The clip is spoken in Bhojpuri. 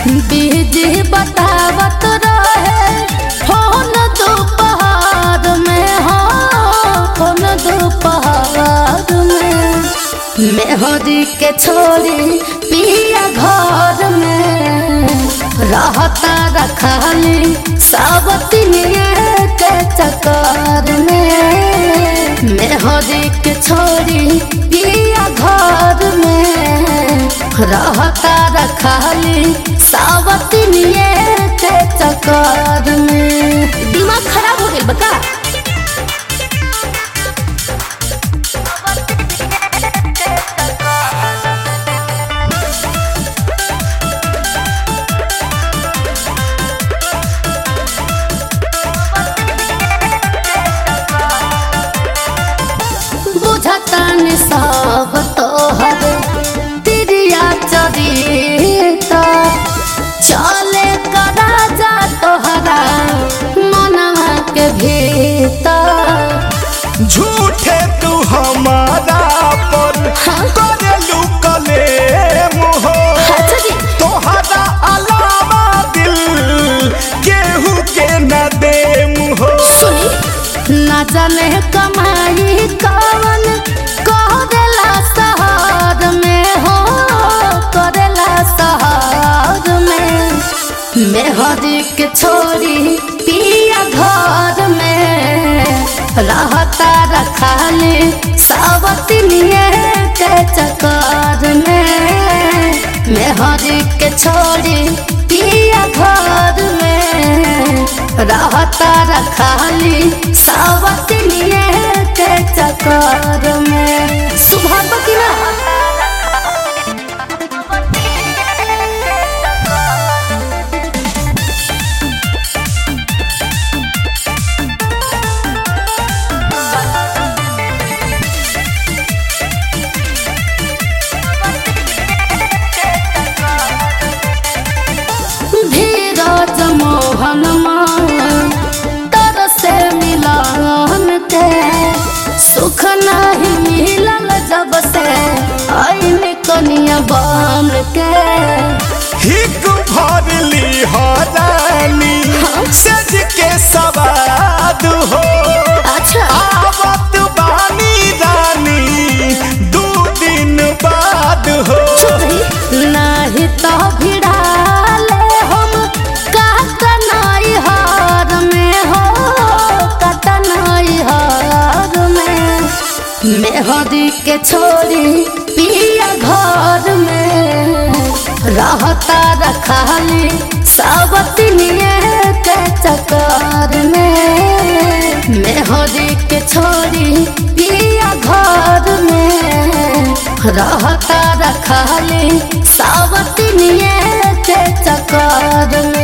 बीजी बतावत रहे फोन दोपहर में हो फोन दोपहर में मेहदी के छोड़ी पिया घर में रहता रखाली सावतिनिए के चक्कर में मेहदी के छोड़ी पिया घर में रहता रखाली सावतिनिए के चक्कर में दिमाग खराब हो गइल बका बुझतन सब तोहर तिरिया चरिता चले करा जा तोहरा मनवा के भीतर झूठे तू हमारा पर हाँ? करेलू कले मुहो अच्छा जी तोहरा अलावा दिल केहू के न दे मुहो सुनी ना जाने कमाई कवन करेला शहर में हो करेला शहर में मेहदी के छोरी पिया घर में रहता रखाली सावतिनिए के चक्कर में मेहदी के छोरी पिया घर में रहता रखाली सावतिनिए के चक्कर में सुबह बकिना धीरज मोहन मान तर से मिलन के सुख नहीं मिलल जब से आइन कनिया बन के हिक भरली हरानी सज के सवाद हो अच्छा आवत बानी रानी दू दिन बाद हो नहीं तो भिड़ाले हम कतनाई हार में हो कतनाई हार में मेहदी के छोरी पिया घर में रहता रखाली सावतिनिए के चक्कर में मेहदी के छोरी पिया घर में रहता रखाली सावतिनिए के चक्कर